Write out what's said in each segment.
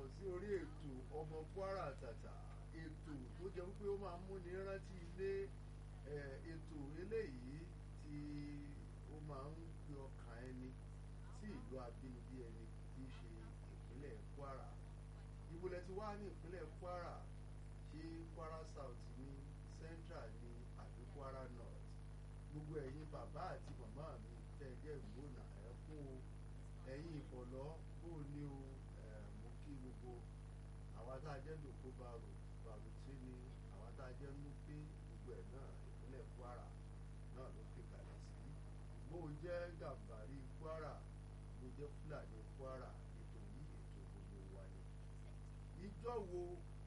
sí orí ètò ọmọ Kwara Àtàtà ètò tó jẹ́ wípé ó máa ń múni rántí ilé ètò eléyìí tí ó máa ń gbé ọkàn ẹni sí ìlú abínibí ẹni tí í ṣe ìpínlẹ̀ Kwara ìwòlẹ̀ ti wá ní ìpínlẹ̀ Kwara ṣé Kwara South ní Central ní àbí Kwara North gbogbo ẹ̀yin bàbá àti màmá mi tẹ́ ẹ jẹ́ ìgbóná ẹ̀ fún o ẹ̀yin ìfọ̀lọ́ bó o ní o mo kí gbogbo àwa tá a jẹ́ lòkó baro bàrùtí ni àwa tá a jẹ́ mú pé gbogbo ẹ̀ náà ìpínlẹ̀ Kwara náà ló fi kalẹ̀ sí bó o jẹ́ gàmbàrí Kwara bó o jẹ́ Fúlàní Kwara ètò yìí ètò gbogbo wa ni ìjọ wo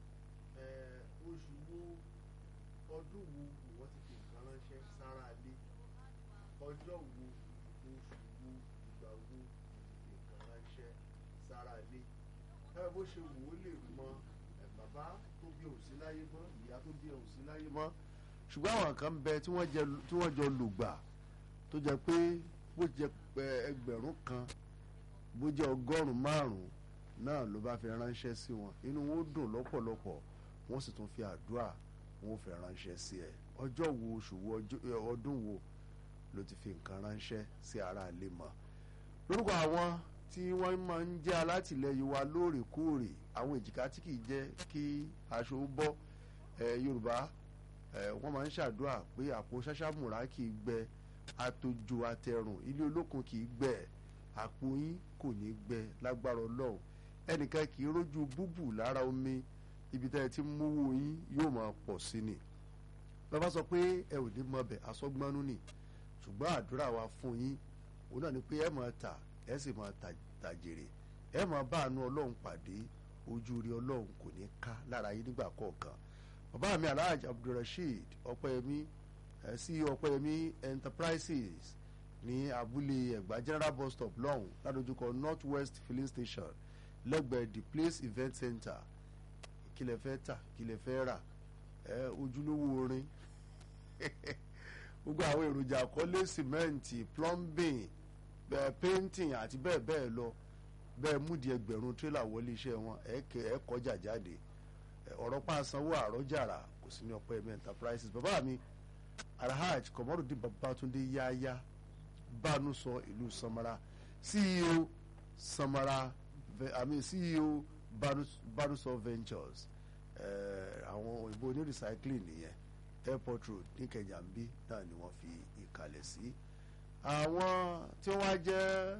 oṣù wo ọdún wo ìwọ́n ti fi nǹkan ránṣẹ́ sára ilé ọjọ́ wo oṣù wo ìgbà wo ti fi nǹkan ránṣẹ́ sára ilé ẹ bó ṣe wò ó lè mọ ẹ bàbá tó bí òsí láyé mọ́ ìyá tó bí òsí láyé mọ́ ṣùgbọ́n àwọn kan ń bẹ tí wọ́n jọ lùgbà tó jẹ́ pé bó jẹ́ ẹgbẹ̀rún kan bó jẹ́ ọgọ́rùn-ún márùn-ún náà ló bá fi ránṣẹ́ sí wọn inú wọn ó dùn lọ́pọ̀lọpọ̀ wọ́n sì tún fi àdúrà wọn ò fẹ́ ránṣẹ́ sí ẹ ọjọ́ wo oṣù wo ọdún wo ló ti fi nǹkan ránṣẹ́ sí ara ilé mọ́ lórúkọ àwọn tí wọ́n máa ń jẹ́ alátìlẹyìn wa lóòrèkóòrè àwọn èjìká tí kìí jẹ́ kí aṣọ bọ́ Yorùbá wọ́n máa ń ṣàdúrà pé àpò ṣáṣámùrà kìí gbẹ àtòjò àtẹrùn ilé olókun kìí gbẹ àpò yín kò ní gbẹ lágbára Ọlọ́run ẹnìkan kìí rójú búbù lára omi ibi tẹ́ ẹ ti mówó yín yóò máa pọ̀ sí ni bàbá sọ pé ẹ ò ní mọ bẹ̀ asọ́gbọ́nú ni ṣùgbọ́n àdúrà wa fún yín òun náà ni pé ẹ máa tà ẹ sì máa tàjèrè ẹ máa bá àánú ọlọ́run pàdé ojú rí ọlọ́run kò ní ká lára yín nígbà kọ̀ọ̀kan bàbá mi alhaji abdulrasheed ọpẹ́yẹmí CEO ọpẹ́yẹmí enterprises ní abúlé ẹ̀gbá general bus stop lọ́hùn ládojúkọ north west filling station lẹ́gbẹ̀ẹ́ the place event center kí lẹ fẹ́ tà kí lẹ fẹ́ rà ẹ ojúlówó orin gbogbo àwọn èròjà àkọlé sìmẹ́ǹtì plumbing bẹ́ẹ̀ painting àti bẹ́ẹ̀ bẹ́ẹ̀ lọ bẹ́ẹ̀ múdi ẹgbẹ̀rún tírélà wọlé iṣẹ́ wọn ẹ kẹ ẹ kọjá jáde ọ̀rọ̀ pa sanwó àrọ́jàrà kò sí ní ọ̀pọ̀ ẹ̀mí enterprises bàbá mi alhaj kọmọrùdín babatunde yáyá bánu sọ ìlú samara CEO samara i mean CEO Barusọ Ventures àwọn òyìnbó ní recycling nìyẹn airport road ní kẹjàmbí náà ni wọ́n fi ìkàlẹ̀ sí. àwọn tí wọ́n jẹ́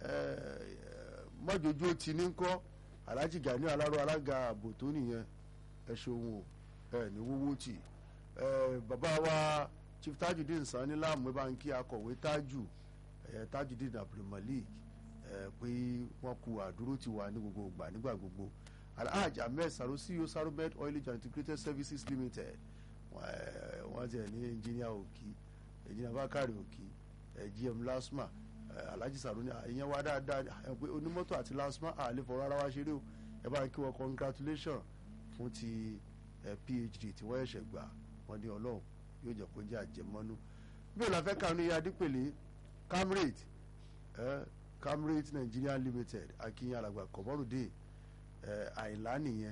mọ́jọ́jọ́ tí ní kọ́ Alhaji Gani Aláró alága ààbò tó nìyẹn ẹ ṣeun o ẹ ní wúwú tì bàbá wa Chief Tajudeen Sani láàmú báńkì akọ̀wé Tájù Tajudeen Abdulmalik pé wọ́n ku àdúró ti wà ní gbogbo ìgbà nígbà gbogbo alhaji ahmed saro ceo saromed oil and integrated services limited wọ́n ti ẹ̀ ní engineer òkì engineer bakari òkì gm lasma alhaji saro ní ìyẹn wá dáadáa pé onímọ́tò àti lasma àlè fọwọ́ ara wa ṣeré o ẹ bá ń kí wọn congratulation fún ti phd tí wọ́n ẹ̀ṣẹ̀ gbà wọ́n ní ọlọ́run yóò jẹ́ kó jẹ́ àjẹmọ́nú bí o la fẹ́ kànú iye adípèlé camrate camrate nigeria limited akinyin alàgbà kọmọrùdé ẹ àìlá nìyẹn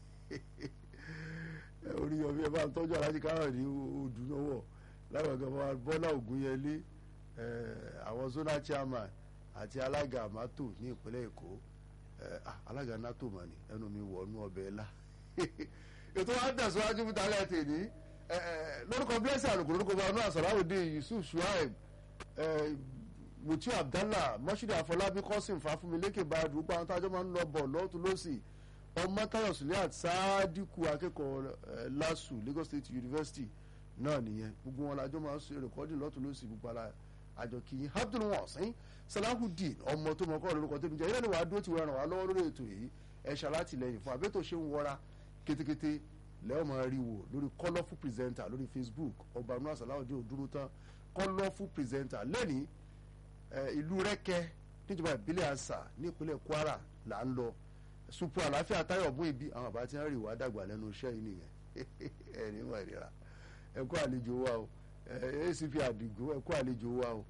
orí ọbẹ bá ń tọ́jú alájí káwọn ní odù lọ́wọ́ lágbàgbà bá bọ́lá ògúnyẹlé àwọn zona chairman àti alága amato ní ìpínlẹ̀ èkó alága nato mà ní ẹnu mi wọnú ọbẹ̀ ńlá ètò wa ń tẹ̀síwájú fún tálẹ̀ tèmi lórúkọ blessing àlùkò lórúkọ bá ọdún àsọ̀ráwòdì yusuf shuaib mutiu abdallah mọ́ṣúdì àfọlábí kọ́sìm fàfúnmilékè bá àdúgbò àwọn tájọ́ máa ń lọ bọ̀ lọ́tún lọ́sì ọmọ táyọ̀ suliat sáádìkù akẹ́kọ̀ọ́ lasu lagos state university náà nìyẹn gbogbo wọn lájọ́ máa ń ṣe rẹ̀kọ́dì lọ́tún lọ́sì gbogbo ara àjọ kìí abdul wasin salahudeen ọmọ tó mọ kọ́ lórúkọ tẹ́mi jẹ́ ìrẹ́ni wàá dúró ti wọ́n ràn wá lọ́wọ́ lórí ètò yìí ẹ ṣàlátìlẹ́yìn fún abẹ́tò ṣe ń wọra kétékété lẹ́wọ̀n máa rí wò lórí colourful presenter lórí facebook ọba nura salahudeen òdúró tán colourful presenter lẹ́nìí ìlú rẹ́kẹ́ níjọba ìbílẹ̀ àṣà ní ìpínlẹ̀ kwara là ń lọ supu àlàáfíà táyọ̀ bún ibi àwọn àbá tí wọ́n rí wá dàgbà lẹ́nu iṣẹ́ yìí nìyẹn ẹ̀rí wà ìrira ẹ̀kú àlejò wa o acp àdìgún ẹ̀kú àlejò wa o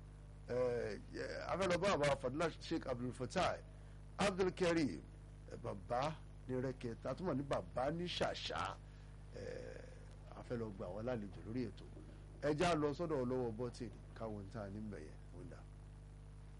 afẹ́lọ́bọ̀ àbá fadúlá sheikh abdulfatai abdulkareem bàbá ní rẹ́kẹ̀ tá a tún mọ̀ ní bàbá ní ṣàṣà a fẹ́ lọ gba àwọn alálejò lórí ètò ẹja lọ sọ́dọ̀ ọlọ́wọ́ bọ́tìnì káwọn tá a ní mẹ̀yẹ wọ́n dà.